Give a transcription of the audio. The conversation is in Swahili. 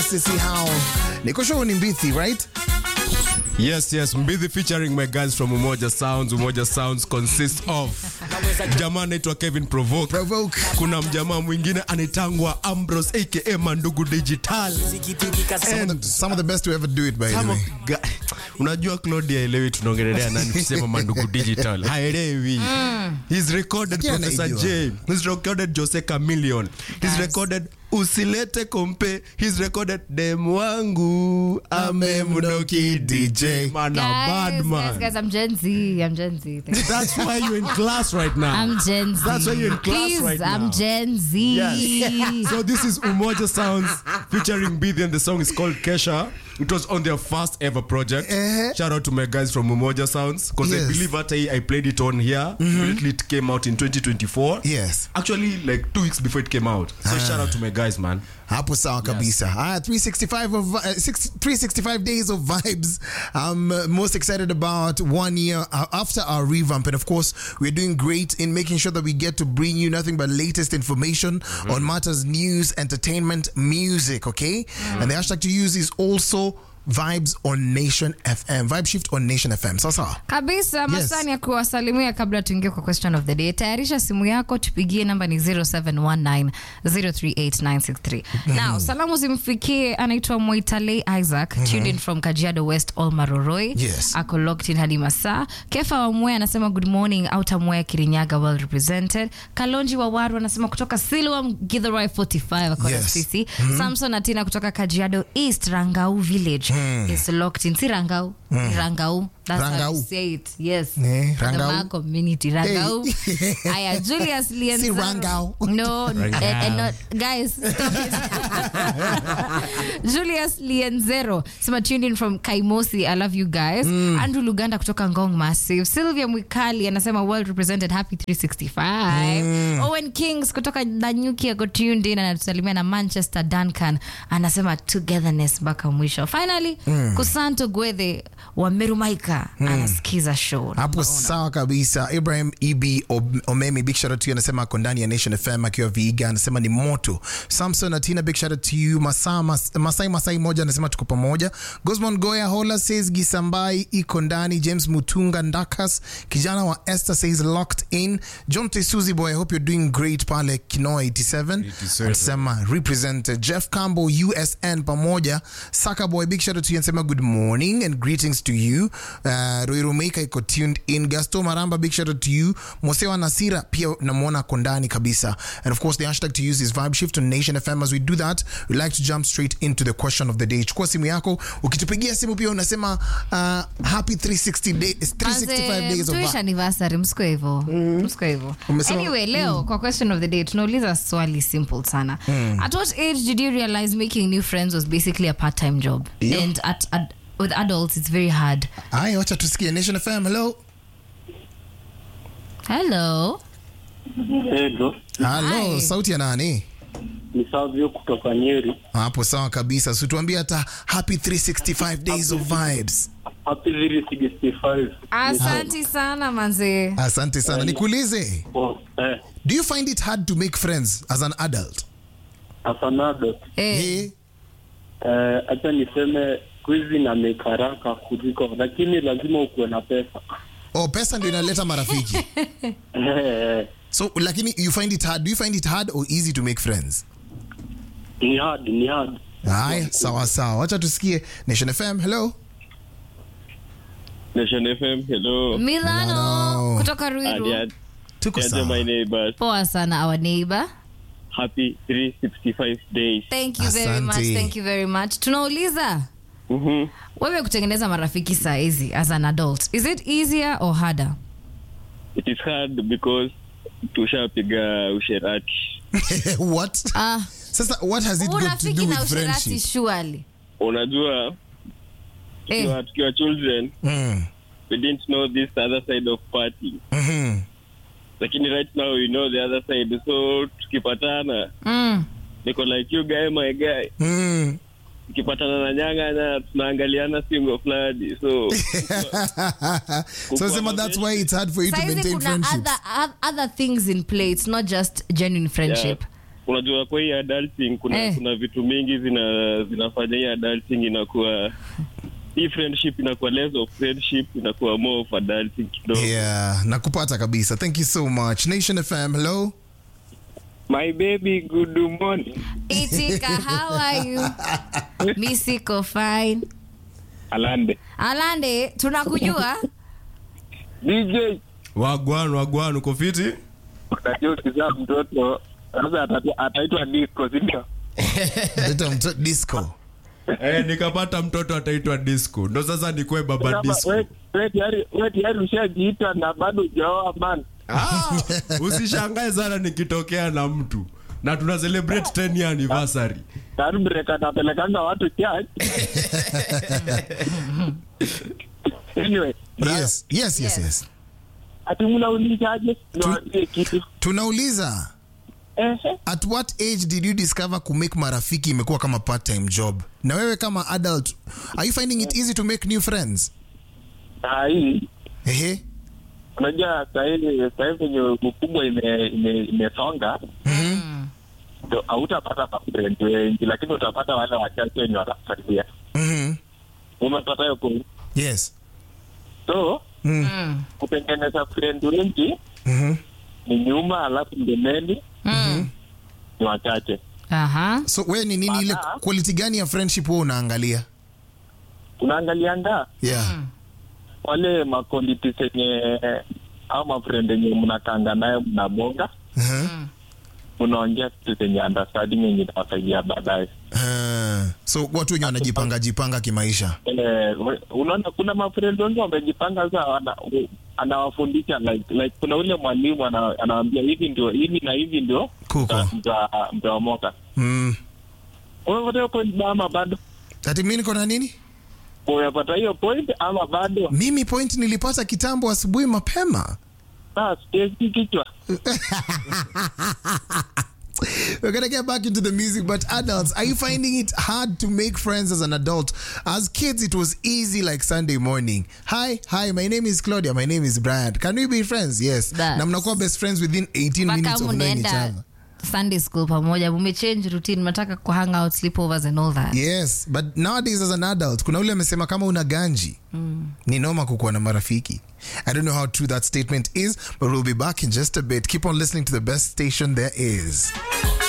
Sisi hao. Niko show ni Mbithi, right? Yes, yes. Mbithi featuring my guys from Umoja Sounds. Umoja Sounds consists of jamaa anaitwa Kevin Provoke. Provoke. Kuna mjamaa mwingine anaitangwa Ambrose aka Mandugu Digital. Some of, the, some of the best to ever do it by the Some way. of ga- unajua Claudia haelewi tunaongelea nani kusema Mandugu Digital. Haelewi. He's recorded Lakini Professor anaijua. J. He's recorded Jose Chameleon. He's recorded Usilete kompe. He's recorded dem wangu amemnoki DJ. Man, a bad Guys, man. guys, guys, I'm Gen Z. I'm Gen Z. Thank you. That's why you're in class right now. I'm Gen Z. That's why you're in class Please, right now. I'm Gen Z. Yes. so this is Umoja Sounds featuring Bidhi and the song is called Kesha. It was on their first ever project. Eh. Shout out to my guys from Umoja Sounds because Yes. I believe that I, I played it on here. Immediately it came out in 2024. Yes. Actually, like two weeks before it came out. So shout out to my guys, man. hapo sawa kabisa haya 365 of uh, six- 365 days of vibes i'm uh, most excited about one year uh, after our revamp and of course we're doing great in making sure that we get to bring you nothing but latest information on matters news entertainment music okay and the hashtag to use is also vibes on nation fm vibe shift on nation fm sasa kabisa masani ya kuwasalimia kabla tuingie kwa question of the day tayarisha simu yako tupigie namba ni 0719038963 now salamu zimfikie anaitwa moitale isaac tuned in from kajiado west olmaroroi Yes. ako locked in hadi masaa kefa wamwe anasema good morning auta mwea kirinyaga well represented kalonji wawaru anasema kutoka silwam githurai 45 akona Yes. sisi samson atina kutoka kajiado east rangau village is locked in si rangau ni rangau That's how Rangau. you say it. Yes. Eh, For the Rangau. Maa community. Rangau. Aya, Julius Lienzo. Si Rangau. No, eh, eh, no, guys, stop it. Julius Lienzero. Sema tuned in from Kaimosi. I love you guys. Andrew Luganda kutoka Ngong Massive. Sylvia Mwikali anasema well represented happy 365. Owen Kings kutoka Nanyuki ako tuned in anatusalimia na Manchester Duncan anasema togetherness mpaka mwisho. Finally, Kusanto Gwethe wa Merumaika anasikiza show. hapo sawa kabisa ibrahim eb Ob- omemi big shout out to you anasema ako ndani ya nation fm akiwa viiga anasema ni moto samson atina big shout out to you Masa, mas, masai masai moja anasema tuko pamoja gosmon goya hola says gisambai iko ndani james mutunga ndakas kijana wa esther says locked in john tesuzi boy i hope you're doing great pale kinoa 87 anasema represented jeff cambo usn pamoja saka boy big shout out to you anasema good morning and greetings to you uh, roiromeika iko tuned in gasto maramba big shout out to you mosewa nasira pia namwona ako ndani kabisa and of course the hashtag to use is vibe shift on nation fm as we do that we like to jump straight into the question of the day chukua simu yako ukitupigia simu pia unasema uh, happy 360 day, 365 days of Tuish vibe. anniversary msiko hivo msiko hivo Umesema- anyway leo kwa question of the day tunauliza swali simple sana at what age did you realize making new friends was basically a part-time job Ndio. and at, at, with adults it's very hard haya wacha tusikie nation fm hello hello Pedro halo Hi. sauti ya nani ni Savio kutoka Nyeri. hapo sawa kabisa situambie hata happy 365 days of vibes Happy 365. asanti sana manze asante sana nikuulize Oh, eh, do you find it hard to make friends as an adult as an adult, eh, Eh, eh, acha niseme kwizi na make haraka kuliko, lakini lazima ukuwe na pesa. oh pesa ndio inaleta marafiki Eh, eh, so lakini you find it hard do you find it hard or easy to make friends ni hard, ni hard. haya sawa sawa wacha tusikie nation fm hello Nation FM, hello. milano Milano. kutoka ruiru Adiad, tuko Adiad, my sawa neighbors. poa sana our neighbor Happy 365 days. thank you very Asante. much thank you very much tunauliza Mhm. wewe kutengeneza marafiki saa hizi as an adult is it easier or harder It is hard because tushapiga usherati. what ah sasa what has it got to urafiki do na with usherati friendship surely Unajua, eh. tukiwa, tukiwa children, mm. we didn't know this other side of party. mm-hmm. Lakini right now we know the other side. So tukipatana, mm. niko like you guy, my guy. mm. Tukipatana na nyang'anya, tunaangaliana singo fulani. So so sema that's why it's hard for you to saizi maintain kuna friendships other, oth- other things in play it's not just genuine friendship unajua kwa hii adulting kuna Eh. kuna vitu mingi zina zinafanya hii adulting inakuwa hii friendship inakuwa less of friendship inakuwa more of adulting kidogo yeah nakupata kabisa thank you so much nation fm hello My baby, good morning. Itika, how are you? Mi siko fine. Alande. Alande, tunakujua? DJ, wagwan wagwan uko fiti unajua ukizaa mtoto sasa atati- ataitwa disco, si ndio? Leta mto- disco eh, nikapata mtoto ataitwa disco ndo sasa nikwe baba Kama disco we- we tayari- we tayari ushajiita na bado hujaoa man. ah, usishangae sana nikitokea na mtu na tuna celebrate 10 year anniversary Tayari breka anapelekanga watu church. Anyway, yes yes yes yes ati mnaulizaje? Niwaambie kitu. tunauliza Ehe. at what age did you discover kumake marafiki imekuwa kama part time job na wewe kama adult are you finding it easy to make new friends Saa hii ehe unajua sahii sahii venye ukubwa ime- ime- imesonga ndo hautapata mafrendi wengi lakini utapata wale wachache wenye watakusaidia mhm umepata hiyo point yes so Mm. kutengeneza friend wengi mhm ni nyuma alafu mbeleni Mm. ni wachache Aha. so wewe ni nini ile Bana. quality gani ya friendship wewe unaangalia unaangalianga yeah wale makoliti zenye au mafriend yenye mnakanga naye mnabonga uh-huh. mnaongea vitu zenye understanding yenye itawasaidia baadaye uh, so watu wenye wanajipanga jipanga kimaisha Eh, we- unaona kuna mafriend wengi wamejipanga sasa wana- u- anawafundisha like, like kuna ule mwalimu ana- anawaambia hivi ndio hivi na hivi ndio Kuko. mta- mta- mtaomoka mm. umepata hiyo point ama bado ati mi niko na nini umepata hiyo point ama bado mimi point nilipata kitambo asubuhi mapema Ah, siwezi kichwa We're gonna get back into the music, but adults, are you finding it hard to make friends as an adult? As kids, it was easy like Sunday morning. Hi, hi, my name is Claudia, my name is Brad. Can we be friends? Yes. That's- Na mnakuwa best friends within 18 Mpaka minutes of knowing each mnaenda other. Sunday school pamoja, mumechange routine, mnataka ku hang out, sleepovers and all that. Yes, but nowadays as an adult, kuna ule amesema kama una ganji ni noma kukuwa na marafiki. I don't know how true that statement is, but we'll be back in just a bit. Keep on listening to the best station there is.